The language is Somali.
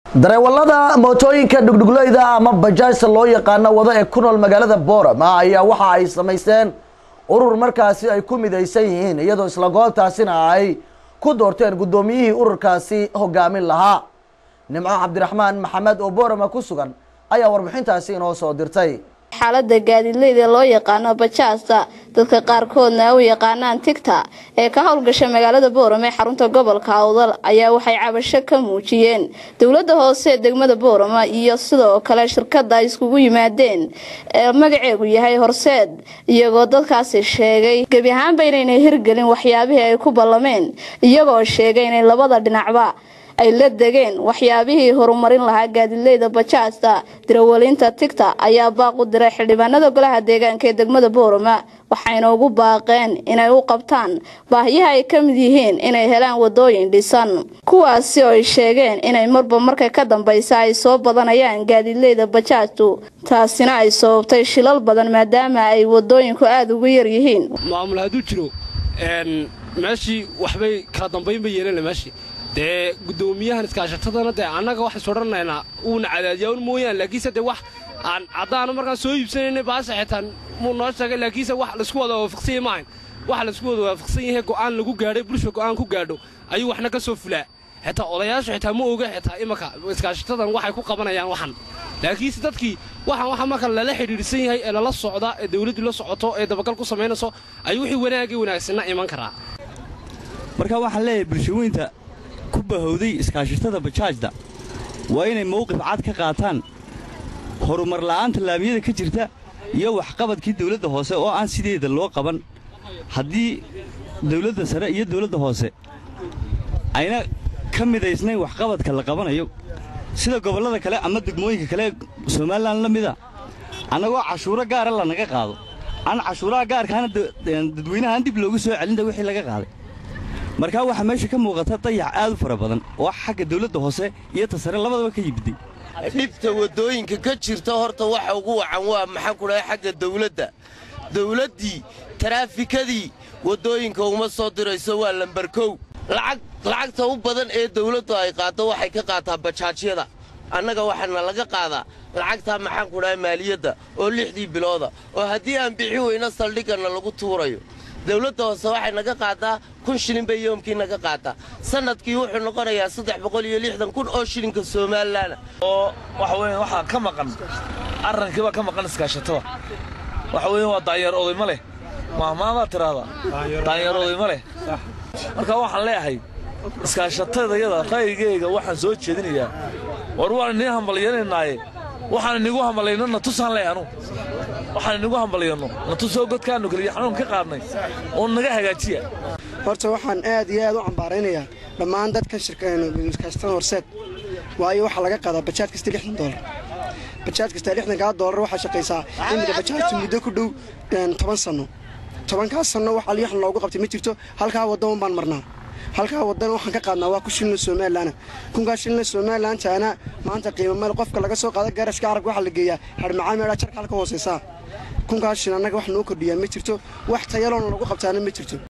dareewalada mootooyinka dhugdhugleyda ama bajaajta loo yaqaano wado ee ku nool magaalada boorama ayaa waxa ay samaysteen urur markaasi ay ku midaysan yihiin iyadoo isla goobtaasina ay ku doorteen guddoomiyihii ururkaasi hogaamin lahaa nimco cabdiraxmaan maxamed oo boorama ku sugan ayaa warbixintaasi inoo soo dirtay xaalada gaadiidleyda loo yaqaano bajaasta dadka qaarkoodna u yaqaanaan tigta ee ka howlgasha magaalada boorame ee xarunta gobolka awdal ayaa waxay cabasho ka muujiyeen dowlada hoose ee degmada boorama iyo sidoo kale shirkada ay iskugu yimaadeen ee magaceegu yahay horseed iyagoo dadkaasi sheegay gebi ahaanba inaynay hirgelin waxyaabihii ay ku ballameen iyagoo sheegay inay labada dhinacba ay la degeen waxyaabihii horumarin lahaa gaadiidleyda bajaasta dirawalinta tigta ayaa baaq u diray xildhibaanada golaha deegaanka ee degmada boorama waxayna ugu baaqeen inay u qabtaan baahiyaha ay ka mid yihiin inay helaan wadooyin dhisan kuwaasi oo ay sheegeen inay marba marka ka dambaysa ay soo badanayaan gaadiidleyda bajaajtu taasina ay sababtay shilal badan maadaama ay wadooyinku aada ugu yar yihiin maamul hadduu jiro meeshii waxbay kala dambayn bay yeelan meeshii dee guddoomiyahan iskaashatadana dee annaga waxay sodhanaynaa uuna cadaadiyaa un mooyaan laakiinse dee wax aan caddaana markaan soo iibsanaynay baase xitaan muu noo sheegay laakiinse wax laisku wada waafaqsanya maahayn wax laisku wada waafaqsan yahay go'aan lagu gaadhay bulsha go'aan ku gaadho ayuu waxna ka soo fulaa xitaa odayaashu xitaa ma oga xitaa imanka iskaashatadan waxay ku qabanayaan waxan laakiinse dadkii waxaan waxa marka lala xidhiidhsan yahay ee lala socda ee dawladdu la socoto ee dabagal ku samaynayso ayuu wixii wanaagii wanaagsanna iman karaa marka waxaan leeyahay bulshaweynta ku bahowday iskaashatada bajaajda waa inay mawqif cad ka qaataan horumar la'aanta laamiyada ka jirta iyo waxqabadkii dawladda hoose oo aan sideeda loo qaban haddii dawladda sare iyo dawladda hoose ayna ka midaysnayn waxqabadka la qabanayo sida gobollada kale ama degmooyinka kale somalilan la mida annagoo cashuuro gaara lanaga qaado aan cashuuraha gaarkaana dadweynahaan dib loogu soo celinta wixii laga qaaday markaa waxaa meesha ka muuqata dayax aad u fara badan oo xagga dawladda hoose iyo ta sare labadaba ka yimiday dhibta waddooyinka ka jirta horta waxa ugu wacan waa maxaan ku dhahay xagga dawladda dawladdii taraafikadii waddooyinka uma soo dirayso waa lambarkow lacagta u badan ee dawladdu ay qaaddo waxay ka qaataa bajaajyada annaga waxaana laga qaadaa lacagtaa maxaan ku dhahay maaliyadda oo lixdii bilooda oo haddii aan bixi weyno saldhigganna lagu tuurayo dawladda hoose waxay naga qaadaa kun shilin bay yoomkii naga qaataa sannadkii wuxuu noqonayaa saddex boqol iyo lixdan kun oo shilinka somalilaana oo waxa weeye waxaa ka maqan arrankii baa ka maqan iskaashatada waxa weeye waa daanyeer oday ma leh maahmaamaa tiraahdaa daanyeer oday ma leh marka waxaan leeyahay iskaashatadayada ra'yigayga waxaan soo jeedinayaa war waan inii hambalyananaaye waxaan inigu hambalayno natusaan leh anu waxaan inigu hambalyanno natusoo godkaannu keliya xanuun ka qaadnay oo naga hagaajiya horta waxaan aad iyo aad u cambaaraynayaa dhammaan dadkan shirkaiskaashatada horseed waayo waxaa laga qaadaa bajaaj kasta lixdan doolar bajaaj kasta lixdankaa doolar waxaa shaqaysaa imika bajaajtu muddo ku dhow toban sanno tobankaas sanno wax alyaxan loogu qabtay ma jirto halkaa waddaman baan marnaa halkaa waddana waxaan ka qaadnaa waa ku shilina somalilanna kunkaa shilina somalilantaana maanta qiimo meel qofka laga soo qaada gaarashka carabka waxaa la geeyaa harmacaan meedhaa jarka halka hoosaysaa kunkaa shil annaga wax noo kordhiyaa ma jirto wax tayaloona lagu qabtaana ma jirto